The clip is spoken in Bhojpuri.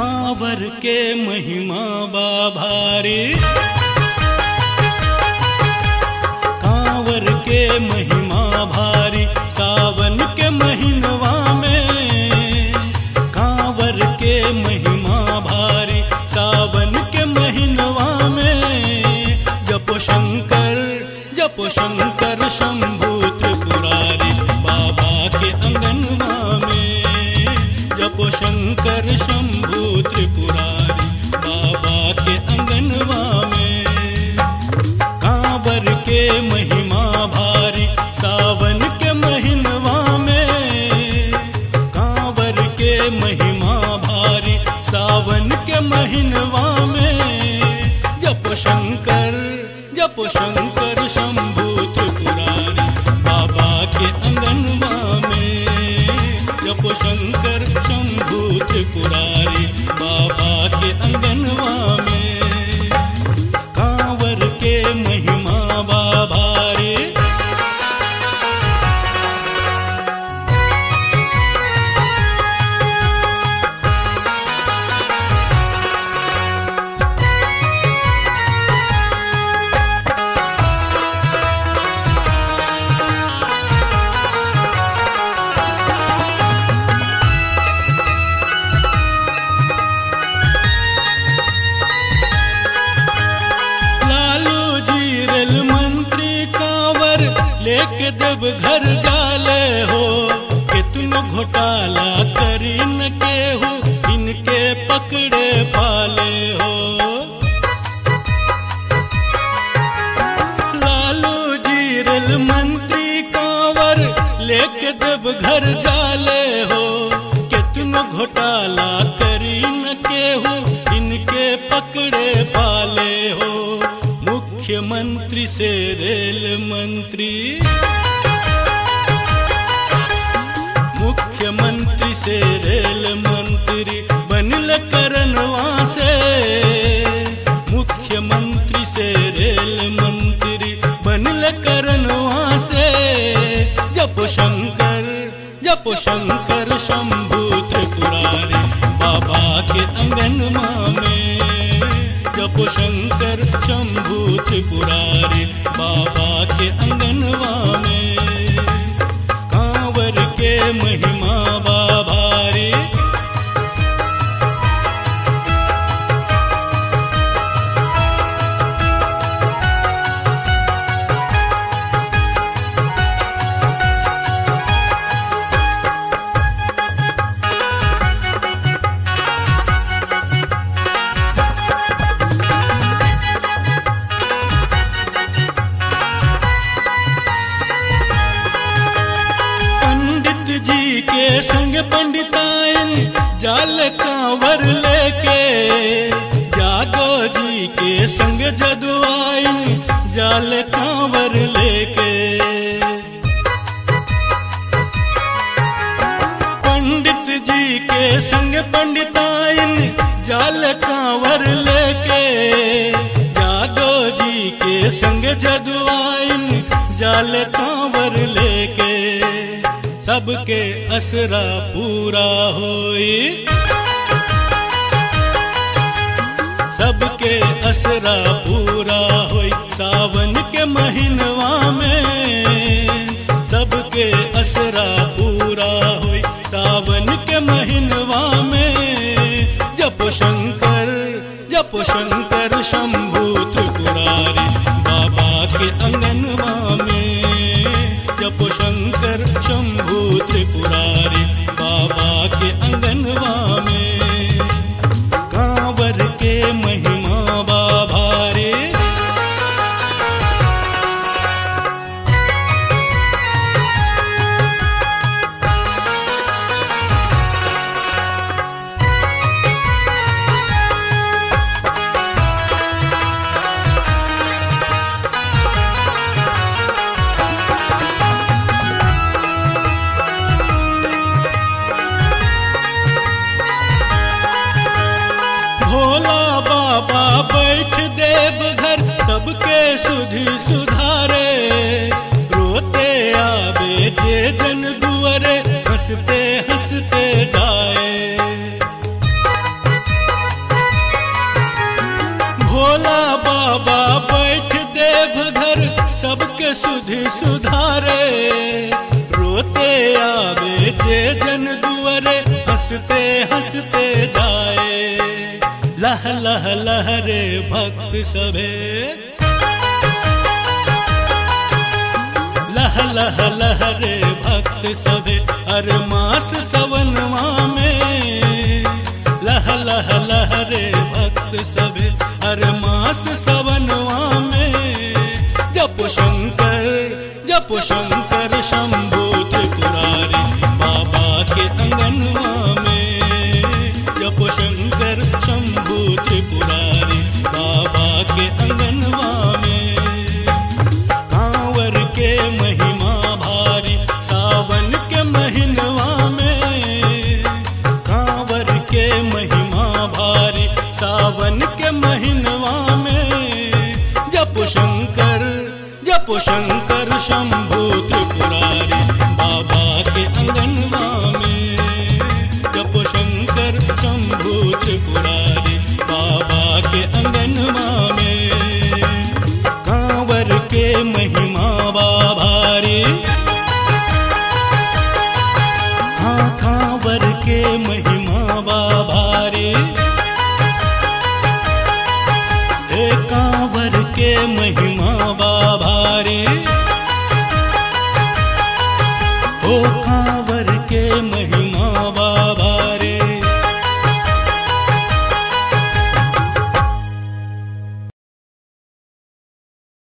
कांवर के महिमा बा भारी कांवर के महिमा भारी सावन के महीनवा में कांवर के महिमा भारी सावन के महीनवा में जपो शंकर जपो शंकर शंभु त्रिपुरारी बाबा के अंगनवा में जपो शंकर शंभु त्रिपुरारी बाबा के अंगनवा में कांवर के महिमा भारी सावन के महीनवा में कांवर के महिमा भारी सावन के महीनवा में जप शंकर जप शंकर शंभु त्रिपुरारी बाबा के अंगनवा में जप शंकर शंभु त्रिपुरारी बाबा के अंगनवा में कांवर के महिमा बाबा रे लालू जी रेल मंत्री कांवर लेके देव घर जाले हो कितनो घोटाला करी न केहू इनके पकड़े पाले हो लालू जी रेल मंत्री कांवर लेके देव घर जाले हो कितनो घोटाला करी न केहू इनके पकड़े पाले हो मुख्यमंत्री से रेल मंत्री मुख्यमंत्री से रेल मंत्री बनल करनवा से मुख्यमंत्री से रेल मंत्री बनल करनवा से जप शंकर जप शंकर शंभु त्रिपुरारी बाबा के अंगनमा में जप शंकर शंभु त्रिपुरारी बाबा के अंगनवा में कांवर के महिमा बाबा रे पंडित जी के संग पंडिताइन जाल कांवर लेके जागो जी के संग जदुआइन जाल कांवर लेके पंडित जी के संग पंडिताइन जाल कांवर लेके जागो जी के संग जदुआइन जाल कांवर लेके सबके असरा पूरा होई सबके असरा पूरा होई सावन के महीनवा में सबके असरा पूरा होई सावन के महीनवा में जप शंकर जप शंकर शंभु त्रिपुरारी बाबा के अंगनवा में जप शंकर शंभु त्रिपुरारी बाबा के अंगनवा में कांवर के महिमा बाबा रे भोला बाबा बैठ देव घर सबके सुधि सुधारे रोते आवे जे जन दुअरे हंसते हंसते जाए भोला बाबा बैठ देव घर सबके सुधि सुधारे रोते आवे जे जन दुअरे हंसते हंसते जाए लह लह लहरे भक्त सभे लह लह लहरे भक्त सभे हर मास सवनवा में लह लह लहरे भक्त सभे हर मास सवनवा में जप शंकर जप शंकर शंभु त्रिपुरारी बाबा के अंगनवा में जप शंकर शंभु त्रिपुरारी बाबा के अंगनवा में कांवर के महिमा भारी सावन के महीनवा में कांवर के महिमा भारी सावन के महीनवा में जप शंकर जप शंकर शंभु त्रिपुरारी बाबा के अंगनवा में जप शंकर शंभु त्रिपुरारी बाबा के अंगनवा में कांवर के महिमा बाभारी हाँ कांवर के महिमा बाभारी हे कांवर के महिमा बाभारी